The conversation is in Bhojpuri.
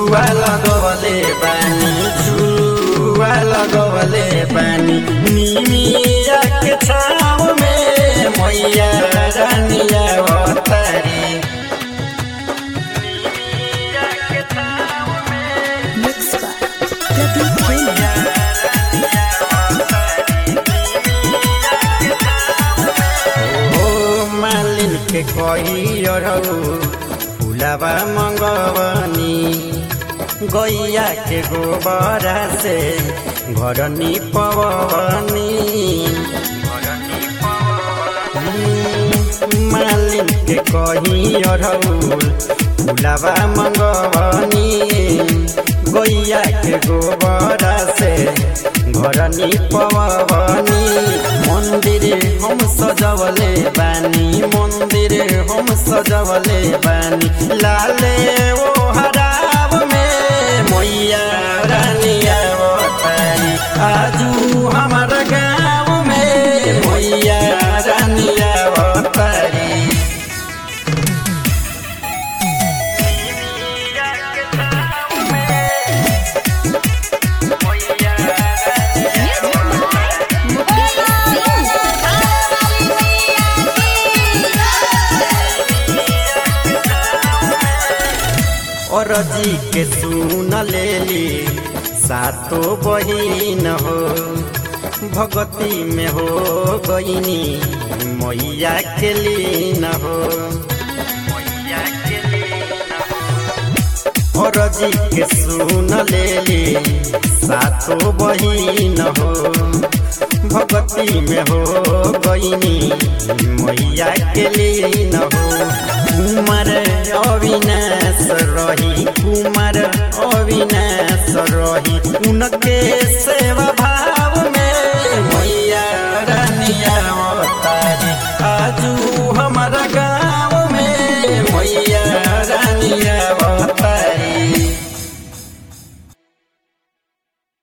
झुलुआ लगवले बानी झुलुआ लगवले बानी निमिया के छाव में मैया रानिया अवतारी Mixed by Debbie Kane. ओ मालिन के कही अरौ फुलावा मंगवनी गैया के गोबरा से घर निपवनी मालिन के कही अरौ फुलावा मंगवनी गैया के गोबरा से घर निपवनी मंदिर हम सजवले बानी मंदिर हम सजवले बानी लाले ओ हराब में मैया रानिया अवतारी आजू हमार गाँव में मैया रानिया अवतारी और जी के सुन लेली सातो बहिन हो भगती में हो गईनी मैया के लीन हो और जी के सुन लेली सातो बहिन हो भगती में हो गईनी मैया के लीन हो कुमार अविनाश रही कुमार अविनाश रही उनके सेवा